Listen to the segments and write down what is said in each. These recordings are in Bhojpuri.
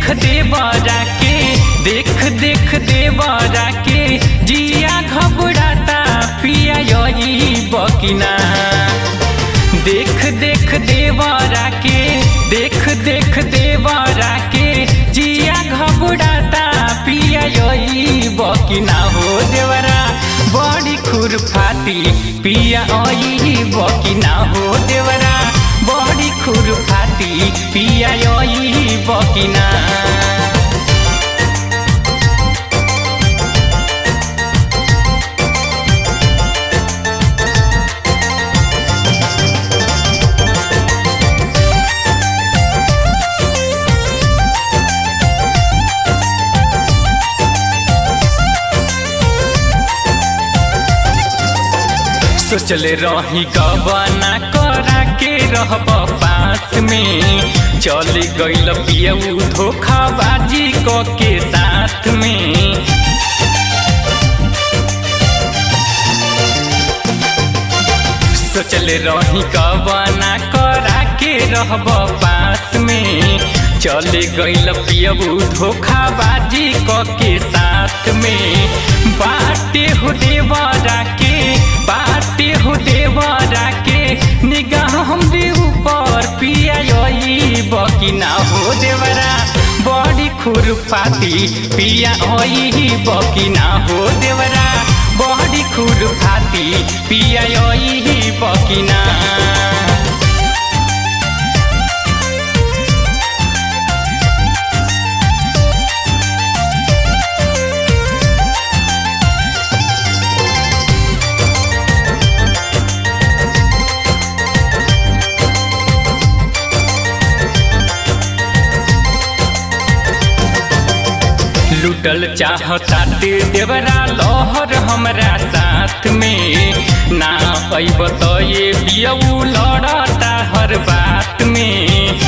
देवरा के देख देख देवरा के जिया घबराता पिया यही बकिना देख देख देवरा के देख देख देवरा के जिया घबराता पिया यही बकिना हो देवरा बड़ी खुरफाती पिया यही बकिना हो देवरा बड़ी खुरफाती पिया यही बकिना सोचले रही गबना करा के रहब पास में चल गईल पियऊ धोखाबाजी क के साथ में सोचले रही गबना करा के रहब पास में चल गईल पियऊ धोखाबाजी क के साथ में बाटे हो देवरा के बाटे हो देवरा के निगाह हमरे ऊपर पिया यही बकिना हो देवरा बड़ी खुरपाती पिया यही बकिना हो देवरा बड़ी खुरपाती पिया यही बकिना लुटल चाहता दे देवरा लहर हमरा साथ में ना अब तो ये बियऊ लड़ता हर बात में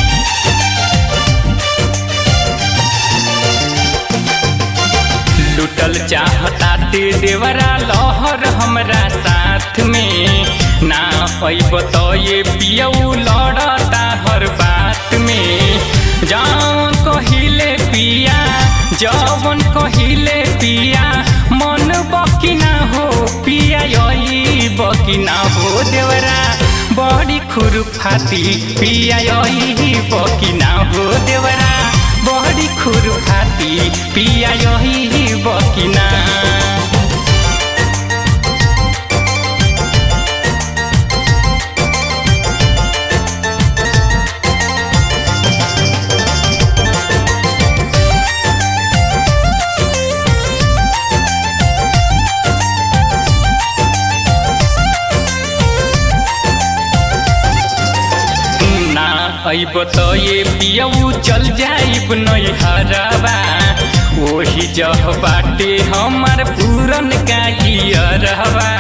लुटल चाहता दे देवरा लहर हमरा साथ में ना अब तो ये बियऊ लड़ता हर बात में जान कहिले पिया जवन कहिले पिया मन बकिना हो पिया यही बकिना हो देवरा बड़ी खुरफाती पिया यही बकिना हो देवरा बड़ी खुरफाती पिया यही बकिना अब तो ये पियऊ चल जाइब नैहरबा वही जह बाटे हमार पूरन का रहबा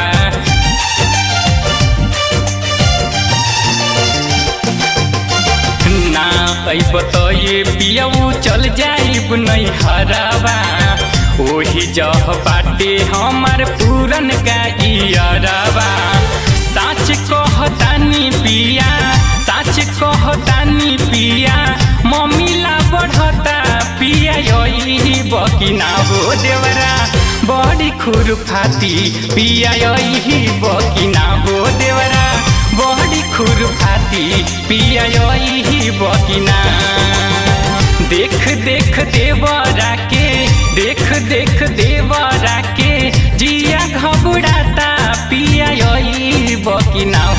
ना अब तो ये पियऊ चल जाइब नैहरबा वही जह बाटे हमार पूरन का रहबा साच कहतानी पिया साच कहतानी पिया मम्मीला बढ़ता पिया यही बकिना हो देवरा बड़ी खुरफाती पिया यही बकिना हो देवरा बड़ी खुरफाती पिया यही बकिना देख देख देवरा के देख देख देवरा के जिया घबराता पिया यही बकिना